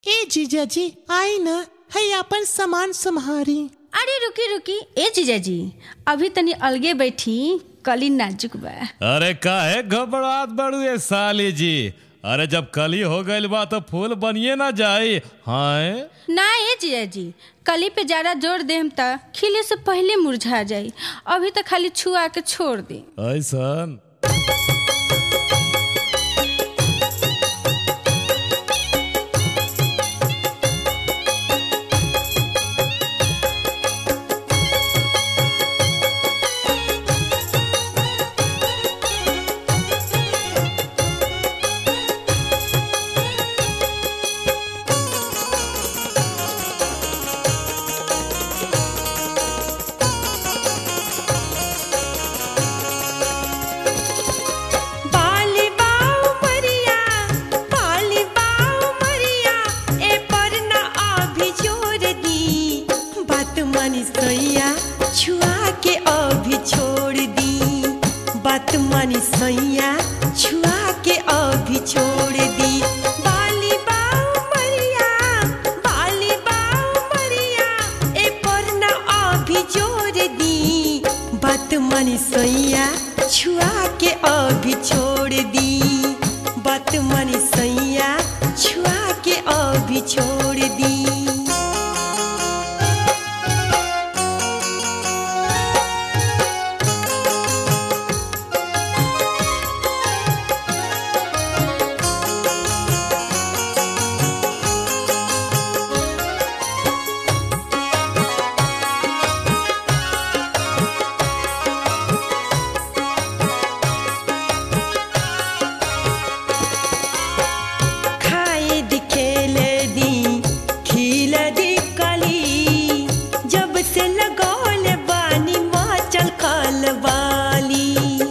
ए जीजा जी आई न है अपन सामान संभारी अरे रुकी रुकी ए जीजाजी अभी तनी अलगे बैठी कली नाजुक बा अरे काहे घबरात बड़ू ये साली जी अरे जब कली हो गइल बा तो फूल बनिए ना जाई हाय ना ए जीजाजी कली पे ज्यादा जोर देम त खिले से पहले मुरझा जाई अभी तो खाली छुआ के छोड़ दे ऐसन बाली बाऊ मरिया बाली बाऊ मरिया ए पर ना अभी जोर दी बात मानी सैया छुआ के अभी छोड़ दी बात मानी सैया छुआ के अभी छोड़ दी बाली बाऊ मरिया बाली बाऊ मरिया ए पर ना अभी जोर दी बात मानी सैया छुआ के अभी छोड़ दी बात मानी सैया छुआ के अभी छोड़ दी खाए दिखेले दी खिल दी कली जब से लगौल बानी माचल खल वाली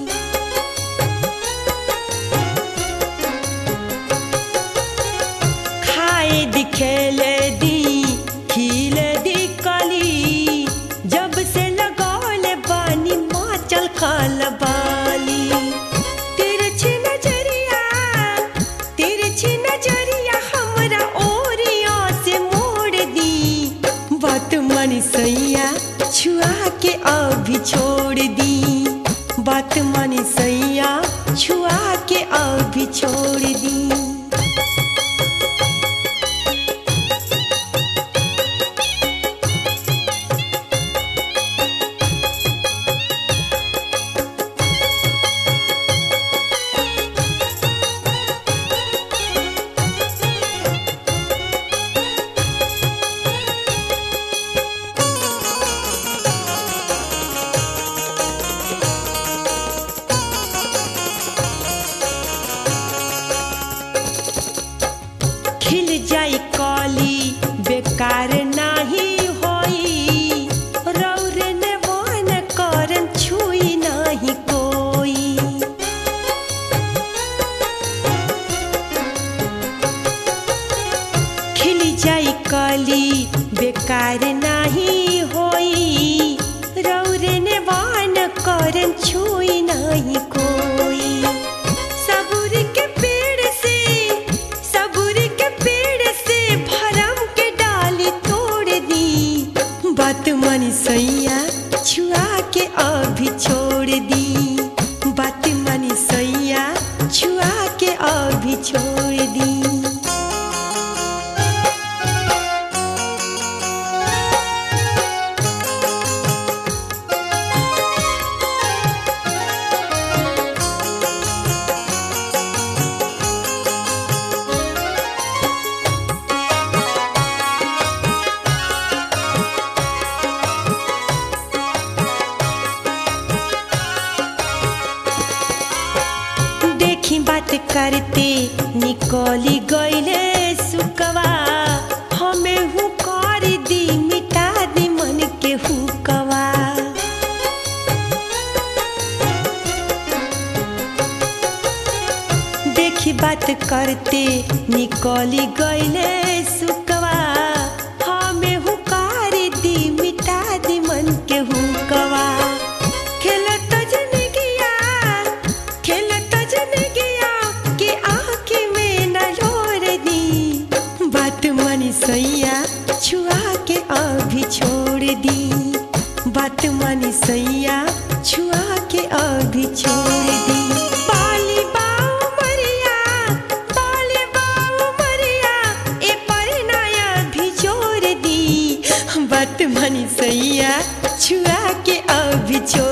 खाए दिखेले दी खिल दी कली जब से लगौल बानी माचल खल वाली तिरछी नजरिया तिरछी नजरिया हमरा ओरिया से मोड़ दी बात मानी सैया छुआ के अभी छोड़ दी बात मानी सैया छुआ के अभी छोड़ दी खिल जाई कली बेकार नाही होई रौरे ने वन करन छुई नाही कोई खिल जाई कली बेकार नाही होई रौरे ने वन करन छुई नाही कोई सबूर के पेड़ से सबूर के पेड़ से भरम के डाली तोड़ दी बात मानी सैया छुआ के अभी छोड़ दी बात मानी सैया छुआ के अभी छोड़ दी देखी बात करते निकली गईले सुकवा हमें हूँ कर दी मिटा दी मन के हुकवा देखी बात करते निकली गईले सुकवा हमें हूँ कर दी मिटा दी मन के हुकवा खेलत जनगिया खेलत जनगिया के आँखी में न लोर दी बात मानी सैया छुआ के अभी छोड़ दी बात मानी सैया छुआ के अभी छोड़ दी बाली बाऊ मरिया बाली बाऊ मरिया ए पर नया भी जोड़ दी बात मानी सैया छुआ के अभी छोड़